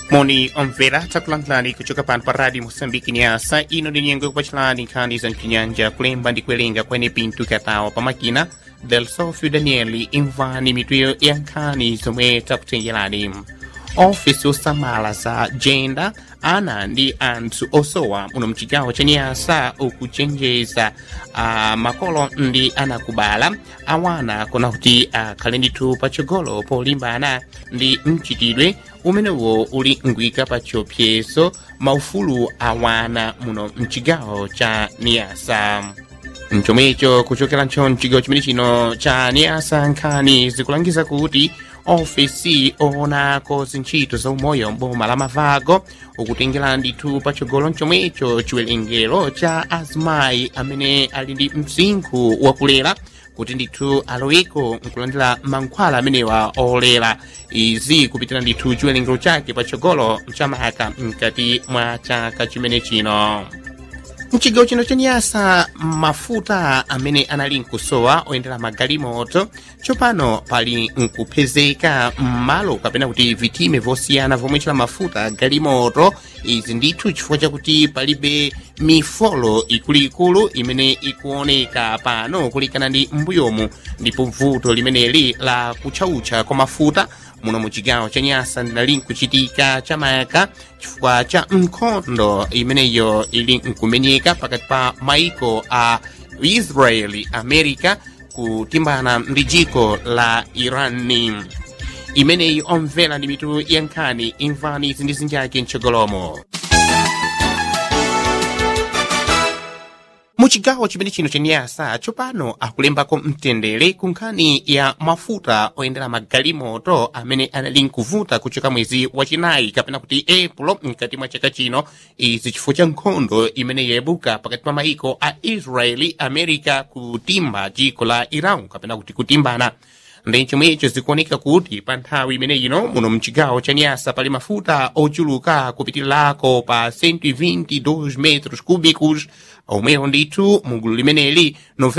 moni omvera takulankhulani kuchoka pano pa radio moçambique nyasa ino ndi nyengo kupacilani nkhani za mchinyanja kulemba ndi kuwerenga kwene pinto katawa pa makina del sofio danieli imvani mitu ya nkhani zomwe takutengerani ofisi osamala za jenda ana ndi anthu osowa muno mchigawo cha nyasa ukuchenjeza uh, makolo ndi anakubala awana kuna kuti akhale uh, ndithu patsogolo polimbana ndi mchitidwe umenewo uli ngwika pa chiopsezo maufulu awana muno mchigawo cha niyasa mchomwecho kuchokera ncho mchigawo chimene chino cha niyasa nkhani zikulangiza kuti ofesi oonako zintchito za umoyo mboma la mavago ukutengera ndithu patsogolo mchomwecho chiwerengero cha azimayi amene ali ndi msinkhu wakulera kuti ndithu aloweko nkulandira mankhwala amenewa olera izi kupitira ndithu chiwerengero chake patsogolo chamaka mkati mwa chaka chimene chino mchigawo chino chanyasa mafuta amene anali nkusowa oyendera magalimoto tsopano pali nkupezeka m'malo kapena kuti vitime vosiyana vomwe chila mafuta galimoto izi ndithu chifukwa chakuti palibe mifolo ikuluikulu imene ikuoneka pano kulikana ndi mbuyomu ndipo vuto limeneli la kutchautcha kwa mafuta muno mu chigawo cha nyasa linali nkuchitika chamayaka chifukwa cha nkhondo imeneyo ili nkumenyeka pakati pa maiko a israeli america kutimbana ndi dziko la irani imeneyi omvera ndi mitu ya nkhani imvani izi ndi zinjake mtsogolomo muchigawo chimene chino chenyasa tsopano akulembako mtendere ku nkhani ya mafuta oyendera magalimoto amene anali nkuvuta kuchoka mwezi wachinayi kapena kuti epulo mkati mwa chaka chino izi chifukwa cha nkhondo imene yabuka pakati pa maiko a israeli america kutimba dziko la iran kapena kuti kutimbana ndi chomwecho zikuoneka kuti pa nthawi imene ino muno mchigawo cha nyasa pali mafuta ochuluka kupitilirako pa 122 metros cúbicos omwewo ndithu mugulu limeneli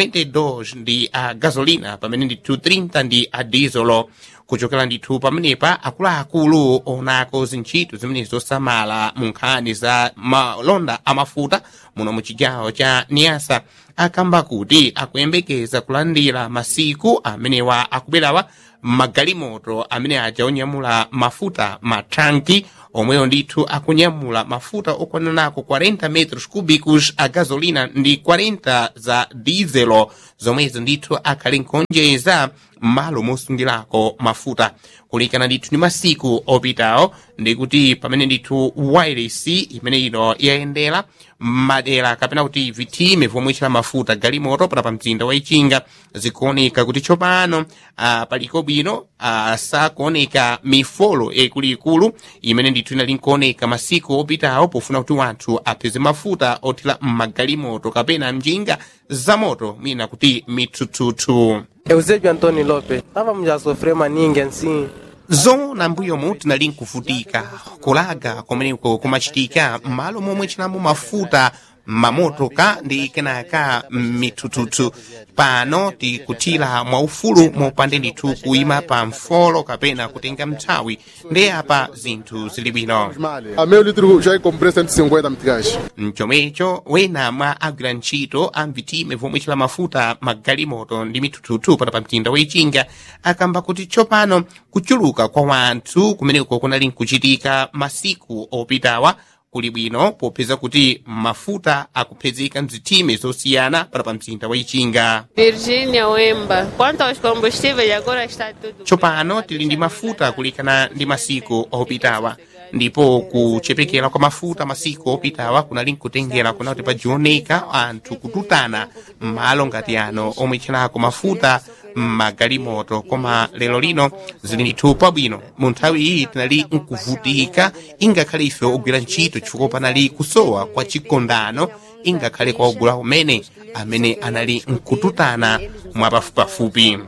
92 ndi a gasolina pamene ndithu 30 ndi a dieselo kuchokera ndithu pamenepa akuluakulu onako zintchito zimene zosamala mu nkhani za malonda amafuta muno mu chigawo cha niyasa akamba kuti akuyembekeza kulandira masiku amenewa akubwerawa magalimoto amene aja onyamula mafuta mathanki omwewo ndithu akunyamula mafuta okwananako 40 metros cúbicos a gasolina ndi 40 za dieselo zomwezo ndithu akhali nkhonjeza m'malo mosungirako mafuta kulikana ndithu ndi masiku opitawo ndikuti pamene ndithu wireless imene ino yayendera madera kapena kuti vitime vomwe chila mafuta galimoto pana pa mzinda wa ichinga zikuoneka kuti tsopano uh, paliko bwino uh, sakuoneka mifolo ikuluikulu imene ndithu inali nkuoneka masiku opitawo pofuna kuti wanthu apeze mafuta othira mmagalimoto kapena mjinga za moto mwina kuti mithuthuthu Eusébio Antônio Lopes. Estávamos a sofrer maninga assim. zona mbuyomu tinali nkuvutika kulaga kumeneko kumachitika m'malo momwe chinamo mafuta mamotoka ndi kenaka mithuthuthu pano tikuthira mwaufulu mopande ndithu kuyima pa mfolo kapena kutenga mthawi ndi apa zinthu zili bwino A meio litro já comprei 150 meticais. mchomwecho wena mwa agwira ntchito a mvitime vomwe chila mafuta magalimoto ndi mithuthuthu pana pa mzinda wa ichinga akamba kuti tsopano kuchuluka kwa wanthu kumeneko kunali nkuchitika masiku opitawa kuli bwino popeza kuti mafuta akupezeka mzitime zosiyana para pa mzinda wa ichinga Virgínia Wemba. Quanto aos combustíveis, agora está tudo. tsopano tili ndi mafuta kulikana ndi masiku opitawa ndipo kuchepekera kwa mafuta masiku opitawa kunali nkutengera kuna kuti pajioneka anthu kututana m'malo ngati ano omwe chinako mafuta mmagalimoto koma lero lino zili ndithu pabwino mu nthawi iyi tinali nkuvutika ingakhale ife ogwira ntchito chifukwa panali kusowa kwa chikondano ingakhale kwa ogula umene amene anali nkututana mwapafupipafupi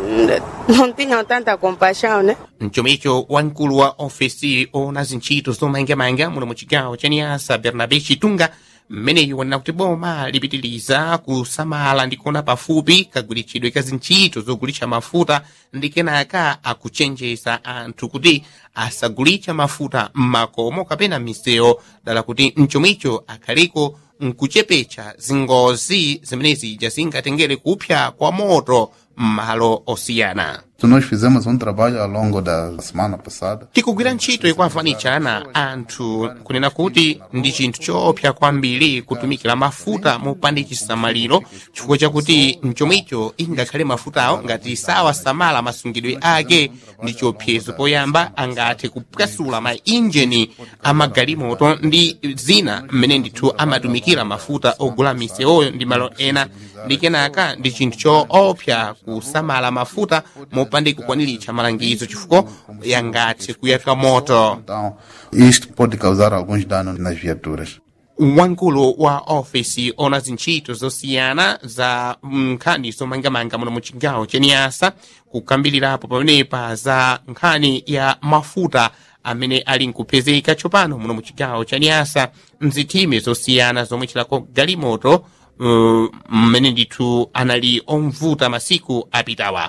Não tinham tanta compaixão, né? mchomecho wamkulu wa ofesi ona zintchito zomangamanga muno mu chigawo cha niyasa bernabe chitunga mmeneyo wanena kuti boma lipitiliza kusamala ndi kuona pafupi kagwiritsidwe ka zintchito zogulitsa mafuta ndi kenaka akuchenjeza anthu kuti asagulitsa mafuta m'makomo kapena m'misewu dala kuti mchomwicho akhaliko nkuchepetsa zingozi zimenezi zingatengere kupsa kwa moto m'malo osiyana Nós fizemos um trabalho ao longo da semana passada. tikugwira ntchito ikuavanitshana anthu kunena kuti ndi chinthu choopsa kwambiri kutumikira mafuta mopanda chisamaliro chifukwa chakuti mchomwicho ingakhale mafutawo ngati sawasamala masungidwe ake ndi chiopsezo poyamba angathe kupwasula ma injini amagalimoto ndi zina mmene ndithu amatumikira mafuta ogula misewoyo ndi malo ena ndi kenaka ndi chinthu choopsa kusamala mafuta mopanda kukwaniritsa malangizo chifukwa yangathe kuyaka moto Então, isto pode causar alguns danos nas viaturas. wamkulu wa ofisi ona zintchito zosiyana za nkhani zomangamanga muno mu chigawo cha niyasa kukambirirapo pamenepa za nkhani ya mafuta amene ali nkupezeka tsopano muno mu chigawo cha niyasa mzithime zosiyana zomwe chilako galimoto uh, mmene ndithu anali omvuta masiku apitawa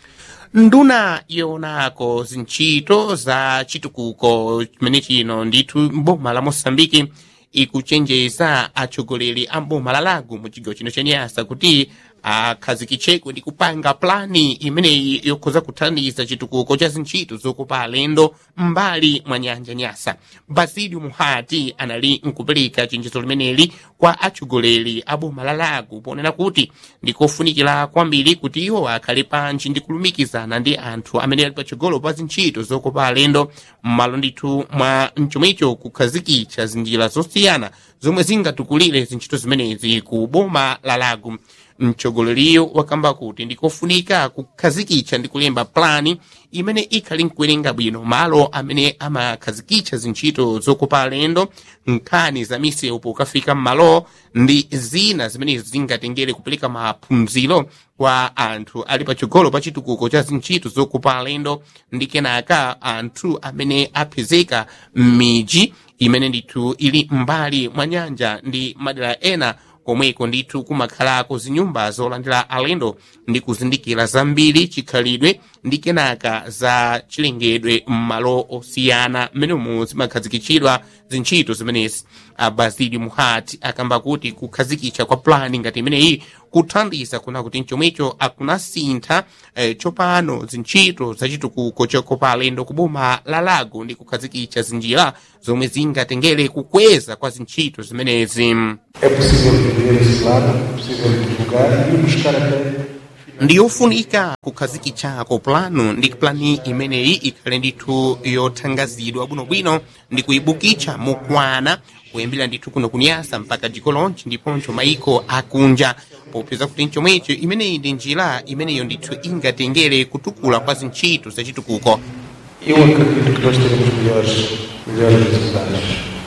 nduna yonako zintchito za chitukuko chimene chino ndithu boma la mosambiki ikuchenjeza atsogoleri a boma la lago mu chigawo chino cha nyasa kuti akhazikitcheko ndi kupanga plani imeneyi yokhoza kuthandiza chitukuko cha zintchito zokopa alendo m'mbali mwa nyanja nyasa basilio muhati anali nkupereka chenjezo limeneli kwa atsogoleri a boma la lago ponena kuti ndikofunikira kwambiri kuti iwo akhale pantchi ndi kulumikizana ndi anthu amene ali patsogolo pa zintchito zokopa alendo m'malo ndithu mwa mchomwecho kukhazikitsa zinjira zosiyana zomwe zingatukulire zintchito zimenezi ku boma la lago mtsogoleriyo wakamba kuti ndikofunika kukhazikitsa ndi kulemba plani imene ikhali nkuwerenga bwino malo amene amakhazikitsa zintchito zokopa alendo nkhani za misewu pokafika m'malo ndi zina zimenezi zingatengere kupereka maphunziro kwa anthu ali patsogolo pa chitukuko cha zintchito zokopa alendo ndi kenaka anthu amene apezeka m'midzi imene ndithu ili mbali mwa nyanja ndi madera ena komweko ndithu kumakhalako zinyumba zolandira alendo ndi kuzindikira zambiri chikhalidwe ndi kenaka za chilengedwe m'malo osiyana mmenemu zimakhazikitsidwa zintchito zimenezi abasilio muhati akamba kuti kukhazikitsa kwa plani ngati imeneyi kuthandiza kuna kuti mchomwecho akunasintha eh, tsopano zintchito zachitukuko chokopa alendo ku boma la lago ndi kukhazikitsa zinjira zomwe zingatengere kukweza kwa zintchito zimenezi É possível viver esse plano, é possível divulgar e buscar até ndiyofunika kukhazikitsako plano ndi plani imeneyi ikhale ndithu yothangazidwa bwinobwino ndi kuyibukitsa mokwana kuyambira ndithu kuno kunyasa mpaka dziko lonse ndiponso maiko akunja popeza kuti mchomwecho imeneyi ndi njira imeneyo ndithu ingatengere kutukula kwa zintchito zachitukuko eu acredito que nós teremos melhores, melhores resultados.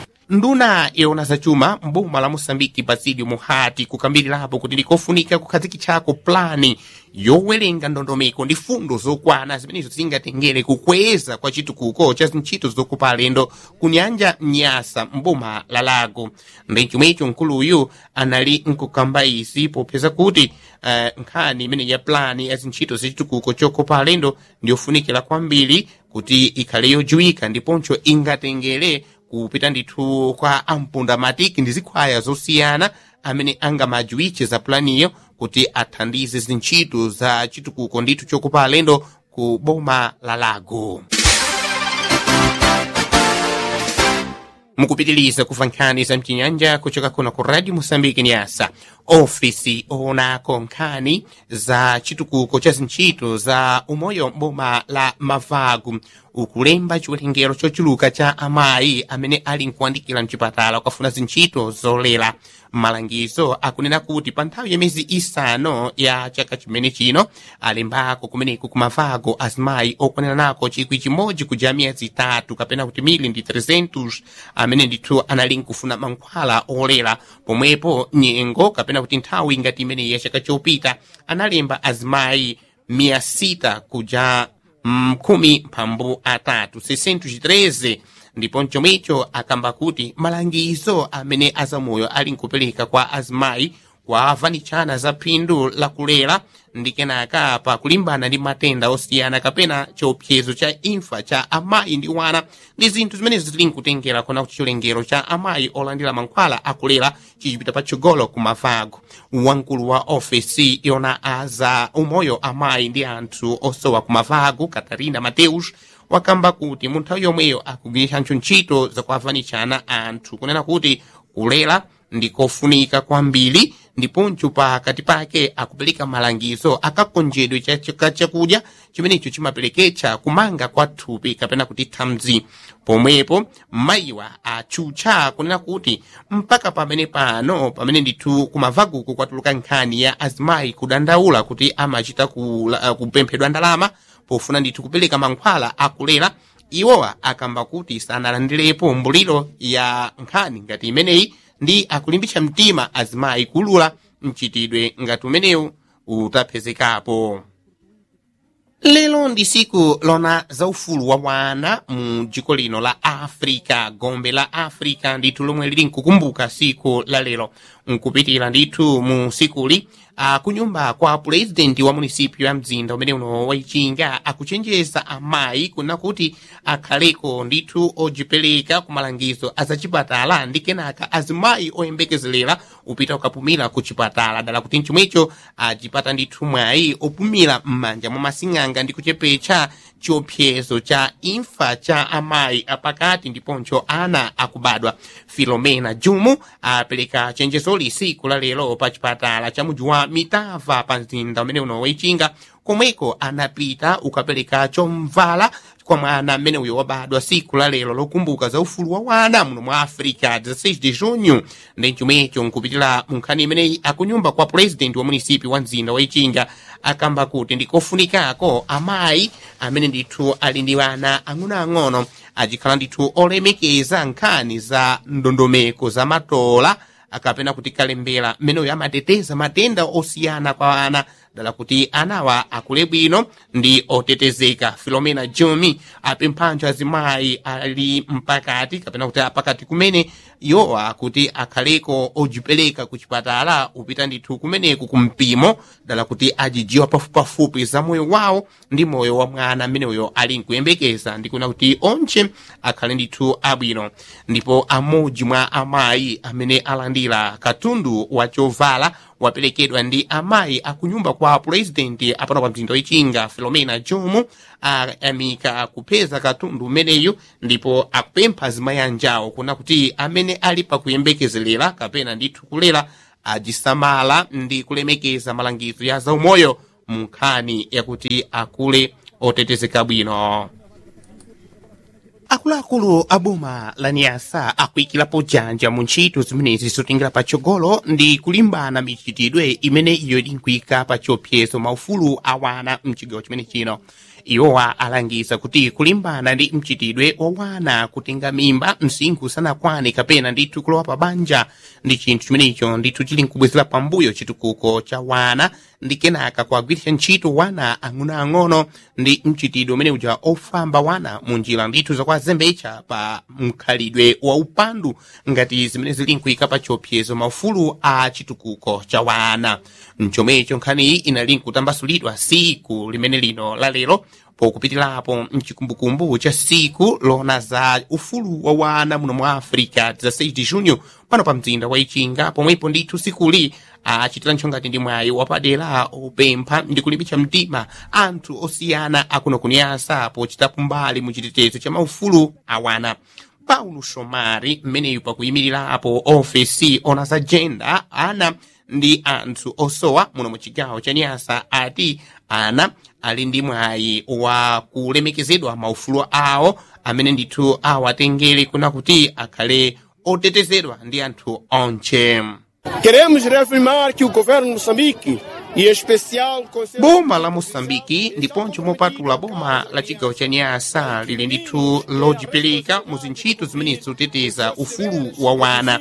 nduna yona zachuma mboma la moçambike basilio muhati kukambirirapo kuti ndikofunika kukhazikitsako plani yowerenga ndondomeko ndi fundo zokwana zimenezo zingatengere kukweza kwa chitukuko cha zintchito zokopa alendo ku nyanja nyasa mboma la lago ndi chomwecho mkuluyu anali nkukamba izi popeza kuti uh, nkhani imene ya plani ya zintchito zachitukuko chokopa alendo ndiyofunikira kwambiri kuti ikhale yodziwika ndiponso ingatengere kupita ndithu kwa ampundamatiki ndi zikhwaya zosiyana amene angamadziwitche za planiyo kuti athandize zintchito za chitukuko ndithu chokopa alendo ku boma la lago mukupitiliza kuva nkhani za mchinyanja kuchoka kuno ku radio moçambique nyasa ofisi oonako nkhani za chitukuko cha zintchito za umoyo boma la mavagu ukulemba chiwerengero chochuluka cha amayi amene ali nkuandikira mchipatala kukafuna zintchito zolera malangizo akunena kuti pa nthawi ya miyezi isanu ya chaka chimene chino alembako kumeneku kumavago azimayi okwanira nako chikwi chimodzi kuja miyezi itatu kapena kuti mili ndi 300 amene ndithu anali nkufuna mankhwala olera pomwepo nyengo kapena kuti nthawi ngati imeneyi ya chaka chopita analemba azimayi mia sita kuja mkhumi mphambu atatu 613 ndipo mchomwecho akamba kuti malangizo amene azamoyo ali nkupereka kwa azimayi kuavanichana za phindu la kulera ndi kenaka pa kulimbana ndi matenda osiyana kapena chiopsezo cha imfa cha amayi ndi wana ndi zinthu zimenezi zili nkutengera kona kuti chilengero cha amayi olandira mankhwala akulera chichipita patsogolo ku mavago wamkulu wa ofesi yona aza umoyo amayi ndi anthu osowa ku mavago katarina mateus wakamba kuti mu nthawi yomweyo akugwiritsanso ntchito zakuavanichana anthu kunena kuti kulera ndikofunika kwambiri ndiponso pakati pake akupereka malangizo akakonjedwe cha chakudya chimenecho chimapereketsa kumanga kwa thupi kapena kuti thamzi pomwepo mayiwa atchutcha kunena kuti mpaka pamene pano pamene ndithu kumavaguku kwatuluka nkhani ya azimayi kudandaula kuti amachita kula- kupemphedwa ndalama pofuna ndithu kupereka mankhwala akulera iwowa akamba kuti sanalandirepo mbuliro ya nkhani ngati imeneyi ndi akulimbitsa mtima azimayi kulula mchitidwe ngati umenewu utapezekapo lero ndi siku lona zaufulu wa wana mu dziko lino la africa gombe la africa ndithu lomwe lili nkukumbuka siku la lero nkupitira ndithu mu sikuli akunyumba kwa purezidenti wa munisipyo ya mzinda umene uno waichinga akuchenjeza amayi kuna kuti akhaleko ndithu ojipereka ku malangizo azachipatala ndi kenaka azimayi oyembekezelera upita ukapumira ku chipatala dala kuti mchomwecho achipata ndithu mwayi opumira m'manja mwa masing'anga ndi kuchepetsa chiopsezo cha imfa cha amayi apakati ndiponso ana akubadwa filomena jumu apereka chenjezoli siku la lero pa chipatala cha mudzi wa mitava pa mzinda umene uno waichinga komweko anapita ukapereka chomvala kwa mwana mmene uyo wabadwa siku la lero lokumbuka za ufulu wa wana muno mwa africa 16 de junho ndi chomwecho nkupitira mu nkhani imeneyi akunyumba kwa purezidenti wa munisipi wa mzinda waichinga akamba kuti ndikofunikako amayi amene ndithu ali ndi wana ang'onoang'ono achikhala ndithu olemekeza nkhani za ndondomeko za matola akapena kuti kalembera mmeneyo amateteza matenda osiyana kwa ana dala kuti anawa akule bwino ndi otetezeka filomena jomi apemphanso azimayi ali mpakati kapena kuti apakati kumene yowa kuti akhaleko ojipereka ku chipatala upita ndithu kumeneku kumpimo dala kuti ajijiwa pafupipafupi za moyo wawo ndi moyo wa mwana mmeneyo ali nkuyembekeza ndikuna kuti onche akhale ndithu abwino ndipo amodzi mwa amayi amene alandira katundu wa chovala waperekedwa ndi amayi akunyumba kwa purezidenti apano pa mzinda wichinga filomena jomu ayamika kupeza katundu umeneyu ndipo akupempha azimayi anjawo kuna kuti amene ali pakuyembekezelera kapena ndithu kulera ajisamala ndi kulemekeza malangizo ya zaumoyo mu nkhani yakuti akule otetezeka bwino akuluakulu a boma la nyasa akuyikirapo janja mu ntchito zimenezi zotingira patsogolo ndi kulimbana michitidwe imene iyo inkuyika pa chiopsezo maufulu awana mchigawo chimene chino iwowa alangiza kuti kulimbana ndi mchitidwe wa wana kutenga mimba msinkhu sanakwane kapena ndithu kulowa pa banja ndi chinthu chimenecho ndithu chili nkubwezera pambuyo chitukuko cha wana ndi kenaka kuagwiritsa ntchito wana ang'onoang'ono ndi mchitidwe umene uja ofamba wana mu njira ndithu zakuazembetsa pa mkhalidwe wa upandu ngati zimene zili nkuyika pa chiopsezo maufulu a chitukuko cha wana mchomwecho nkhaniyi inali nkutambasulidwa siku limene lino la lero pokupitirapo mchikumbukumbu cha siku lona za ufulu wa wana muno mwa africa 16 de junho pano pa mzinda wa ichinga pomwepo ndithu sikuli achitira ntchongati ndi mwayi wapadera opempha ndi kulimbitsa mtima anthu osiyana akuno kunyasa pochitapo mbali mu chitetezo cha maufulu awana paulo shomari mmeneyu pakuyimirirapo ofesi ona za gender ana ndi anthu osowa muno mu chigawo cha nyasa ati ana ali ndi mwayi wa kulemekezedwa maufulu awo amene ndithu awatengere kuna kuti akhale otetezedwa ndi anthu onche Queremos reafirmar que o governo de Moçambique, e em especial o Conselho boma la moçambiki ndiponso mopatula boma la chigawo cha nyasa lili ndithu lojipereka mu zintchito zimene zoteteza ufulu wa wana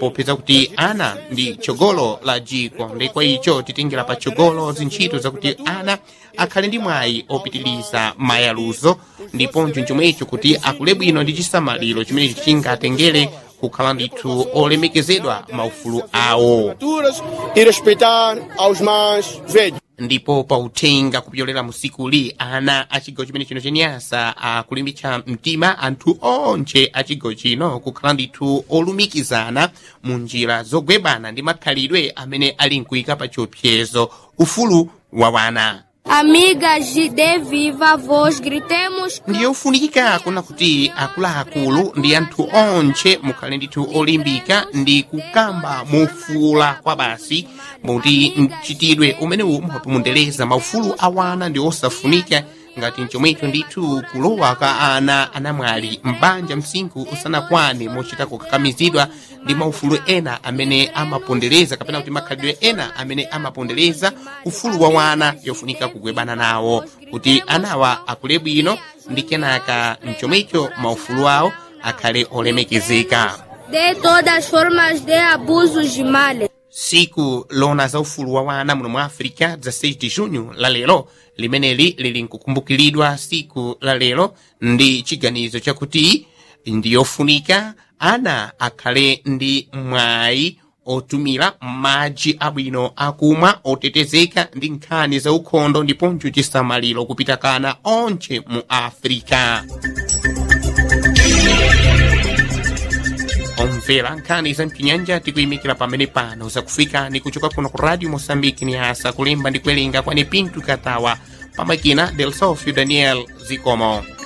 popeza kuti ana ndi chogolo la jiko ndi kwa icho titengera pa chogolo zintchito zakuti ana akhale ndi mwayi opitiliza mayaluzo ndiponso chomwecho kuti akule bwino ndi chisamaliro chimenechi chingatengere kukhala ndithu olemekezedwa maufulu awo Culturas e respeitar aos mais velhos. ndipo pauthenga kupyolera musikuli ana a chigawo chimene chino chenyasa akulimbitsa mtima anthu onse a chigawo chino kukhala ndithu olumikizana mu njira zogwebana ndi makhalidwe amene ali nkuyika pa chiopsezo ufulu wa wana Amigas de viva voz, gritemos ndiyofunikika kuna kuti akuluakulu ndi anthu onse mukhale ndithu olimbika ndi kukamba mofuula kwa basi muti mchitidwe umenewu mumapundereza maufulu awana ndi osafunika ngati mchomwecho ndithu kulowa kwa ana anamwali mbanja msinkhu usanakwane mochita kukakamizidwa ndi maufulu ena amene amapondereza kapena kuti makhalidwe ena amene amapondereza ufulu wa wana yofunika kugwebana nawo kuti anawa akule bwino ndi kenaka mchomwecho maufulu awo akhale olemekezeka de todas as formas de abusos de males. siku lona za ufulu wa wana muno mwa africa 16 de junho la lero limeneli lili nkukumbukiridwa siku la lero ndi chiganizo chakuti ndiyofunika ana akhale ndi mwayi otumira madzi abwino akumwa otetezeka ndi nkhani za ukhondo ndiponso chisamaliro kupita kana onse mu africa omvera nkhani za mchinyanja tikuyimikira pamene pano zakufikani kuchoka kuno ku radio moçambique ni asa kulemba ndi kuwerenga kwene pinto katawa pamakina del sofio daniel zikomo